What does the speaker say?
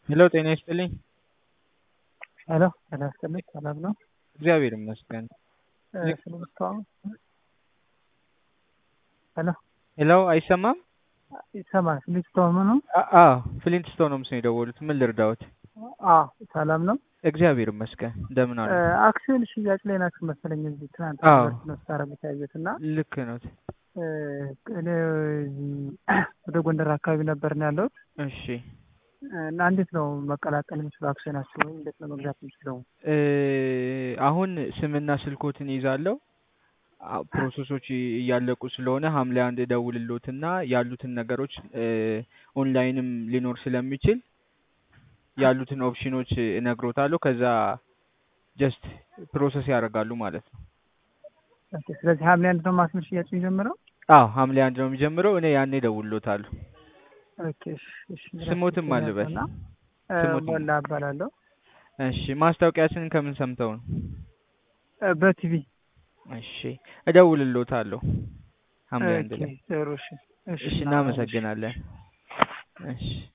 ሄሎ ጤና ይስጥልኝ። ሄሎ ጤና ይስጥልኝ። ሰላም ነው? እግዚአብሔር ይመስገን። ፍልስጤም ሄሎ ሄሎ አይሰማም? ይሰማል። ፍልስጤም ነው? አ- አዎ ፍሊንትስቶን ነው ምስል የደወሉት። ምን ልርዳዎት? አዎ ሰላም ነው። እግዚአብሔር ይመስገን። እንደምን አሉ? አክሲዮን ሽያጭ ላይ ናችሁ መሰለኝ። እዚህ ትናንት አዎ። ነው ስታረጉት ያየሁት እና ልክ ነው። እኔ እዚህ ወደ ጎንደር አካባቢ ነበር ነው ያለሁት እሺ እና እንዴት ነው መቀላቀል የምችለው አክሲዮናችሁ ወይም እንዴት ነው መግዛት የምችለው? እ አሁን ስምና ስልኮትን ይዛለሁ። አ- ፕሮሰሶች እያለቁ ስለሆነ ሐምሌ አንድ እደውልሎትና ያሉትን ነገሮች እ ኦንላይንም ሊኖር ስለሚችል ያሉትን ኦፕሽኖች እነግሮታለሁ። ከዛ ጀስት ፕሮሰስ ያደርጋሉ ማለት ነው። ኦኬ፣ ስለዚህ ሐምሌ አንድ ነው ማስመር ሽያጭ የሚጀምረው? አዎ ሐምሌ አንድ ነው የሚጀምረው። እኔ ያኔ እደውልሎታለሁ። ኦኬ፣ እሺ፣ እሺ። ስሞትም አልበል እና ስሞትም ሞላ እባላለሁ እሺ ማስታወቂያችንን ከምን ሰምተው ነው? እ በቲቪ እሺ እደውልሎታለሁ ሐምሌ አንድ ኦኬ፣ ላይ። ጥሩ እሺ፣ እሺ እናመሰግናለን። እሺ